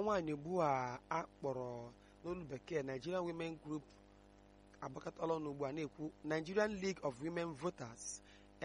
nwaanyị ugbu a akpọrọ n'olu bekee Nigerian Women Group agbakọtala ọnụ ugbu a na-ekwu Nigerian League of Women Voters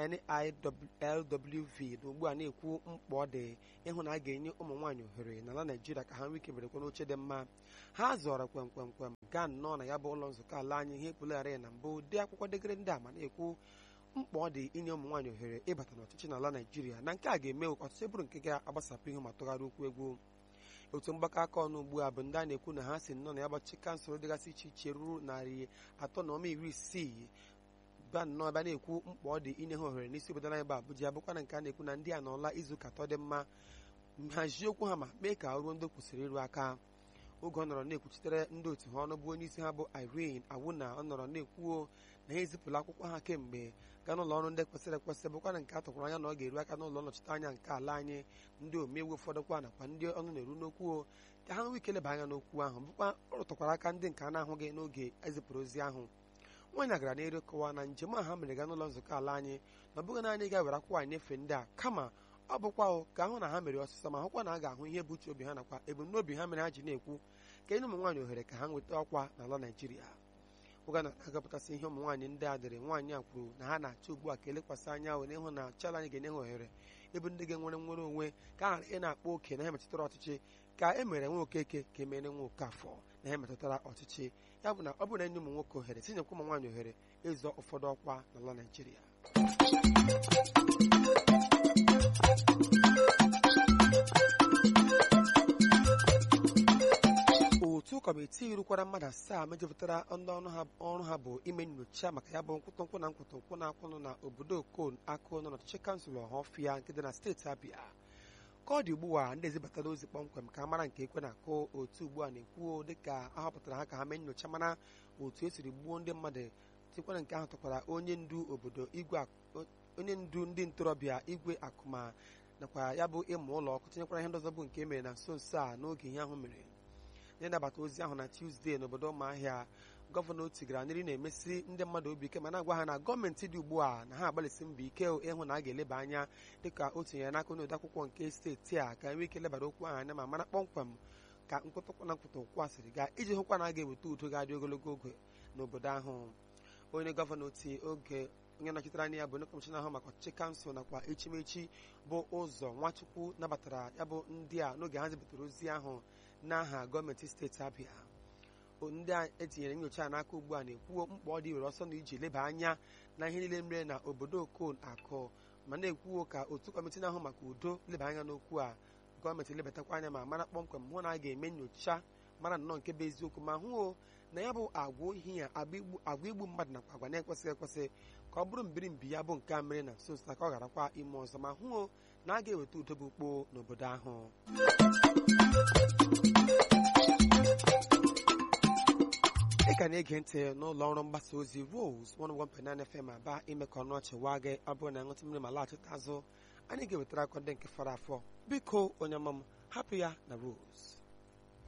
NILWV na ugbu a na-ekwu mkpa ọ dị ịhụ na a ga-enye ụmụ nwaanyị ohere n'ala Naijiria ka ha nwee ike berekwa n'oche dị mma ha zọrọ kwemkwemkwem gaa nnọọ na ya bụ ụlọ nzukọ ala anyị ihe ekwulegharị na mbụ dee akwụkwọ degere ndị a ma na-ekwu mkpa ọ dị inye ụmụ nwaanyị ohere ịbata n'ọchịchị n'ala Naijiria na nke a ga-eme ọtụtụ bụrụ nke ga-agbasapụ ihu ma tụgharị okwu egwu otu mgbakọ aka ọnụ ugbu a bụ ndị a na-ekwu na ha si nnọọ na ya gbachi kansụl dịgasị iche iche ruru narị atọ na ọma iri isii ba nnọọ ebe a na-ekwu mkpa ọ dị inye ha ohere n'isi obodo anyị bụ Abuja bụkwa na nke a na-ekwu na ndị a nọọla izu ụka atọ dị mma nhazie okwu ha ma mee ka ruo ndị kwụsịrị ịrụ aka oge ọ nọrọ na-ekwuchitere ndị otu ha ọnụ bụ onye isi ha bụ Irene Awuna ọ nọrọ na-ekwuo na ha ezipụla akwụkwọ ha kemgbe gaa n'ụlọ ọrụ ndị kwesịrị ekwesị bụkwa na nke a tụkwara anya na ọ ga-eru aka n'ụlọ nnọchite anya nke ala anyị ndị omeiwu ụfọdụ kwa nakwa ndị ọnụ na-eru n'okwu ka ha nwee ike leba anya n'okwu ahụ bụkwa ọ rụtụkwara aka ndị nke a na-ahụghị n'oge ezipụrụ ozi ahụ nwaanyị gara n'elu kọwa na njem a ha mere gaa n'ụlọ nzukọ ala anyị na ọ bụghị naanị ga were akwụkwọ anyị nyefee ndị a kama ọ bụkwa ka ahụ na ha mere ọsịsọ ma hụkwa na a ga-ahụ ihe bụ uche obi ha nakwa ebumnobi ha mere ha ji na-ekwu ka enye ụmụ nwaanyị ohere ka ha nweta ọkwa n'ala Naijiria oge na agapụtasị ihe ụmụ nwaanyị ndị a dịrị nwaanyị a kwuru na ha na-achọ ugbu a ka elekwasị anya were ịhụ na chala anyị ga-enye ha ohere ebe ndị ga-enwere nwere onwe ka a ghara ị na-akpọ oke na ha metụtara ọchịchị ka e mere nwa okeke ka emere nwa okafọ na ha metụtara ọchịchị ya bụ na ọ bụrụ na enye ụmụ nwoke ohere tinyekwa ụmụ nwaanyị ohere ịzọ ụfọdụ ọkwa n'ala Naijiria otu kọmitii rukwara mmadụ asaa mejupụtara ndị ọrụ ha bụ ime nyocha maka ya bụ nkwụtụnkwụ na nkwụtụnkwụ na-akwụnụ na obodo okon akụ nọ n'ọchịchị kansụl ọhọfịa nke dị na steeti abịa ka ọ dị ugbu a ndị ezibatara ozi kpọmkwem ka a mara nke ekwe na-akụ otu ugbu a na-ekwuo dịka a họpụtara ha ka ha mee nyocha mara otu esiri gbuo ndị mmadụ tikwara nke ahụ tụkwara onye ndu obodo igwe onye ndu ndị ntorobịa igwe akụma nakwa ya bụ ịmụ ụlọ ọkụ tinyekwara ihe ndị ọzọ bụ nke e mere na nso nso a n'oge ihe ahụ mere na-anabata ozi ahụ na Tuzdee n'obodo ụmụahịa gọvanọ tigara nri na-emesi ndị mmadụ obi ike ma na-agwa ha na gọọmenti dị ugbu a na ha agbalịsị mbọ ike ịhụ na a ga-eleba anya dịka o tinyere n'aka onye odeakwụkwọ nke steeti a ka enwee ike lebara okwu ahụ anya ma mara kpọmkwem ka nkwụtụkwa na nkwụtụnkwụ a siri gaa iji hụkwa na a ga-eweta udo ga-adị ogologo oge n'obodo ahụ onye gọvanọ ti oge onye nọchitere anya ya bụ onye kọmishọna ahụ maka ọchịchị kansụl nakwa echimechi bụ ụzọ nwachukwu nabatara ya bụ ndị a n'oge ha zibutere ozi ahụ n'aha gọọmenti steeti abịa ndị a etinyere nyocha n'aka ugbu a na-ekwuo mkpa ọ dị were ọsọ na iji leba anya na ihe niile mere na obodo okon akụ ma na-ekwuo ka otu kọmiti na-ahụ maka udo leba anya n'okwu a gọọmenti lebatakwa anya ma mara kpọmkwem hụ na a ga-eme nyocha mara nnọọ nke bụ eziokwu ma hụ na ya bụ agwa ohi ya agwa igbu mmadụ nakwa agwa na-ekwesịghị ekwesị ka ọ bụrụ mbirimbi ya bụ nke a mere na nso nso ka ọ gharakwa ime ọzọ ma hụ na a ga-eweta udo bụ ukpo n'obodo ahụ ị ka na-ege ntị n'ụlọ ọrụ mgbasa ozi Rose 101.9 FM aba ime ka ọnụ ọchị waa gị ọ bụrụ na ịṅụtụ mmiri ma laghachite azụ anyị ga-ewetara akọ ndị nke fọrọ afọ biko onye ọma m hapụ ya na Rose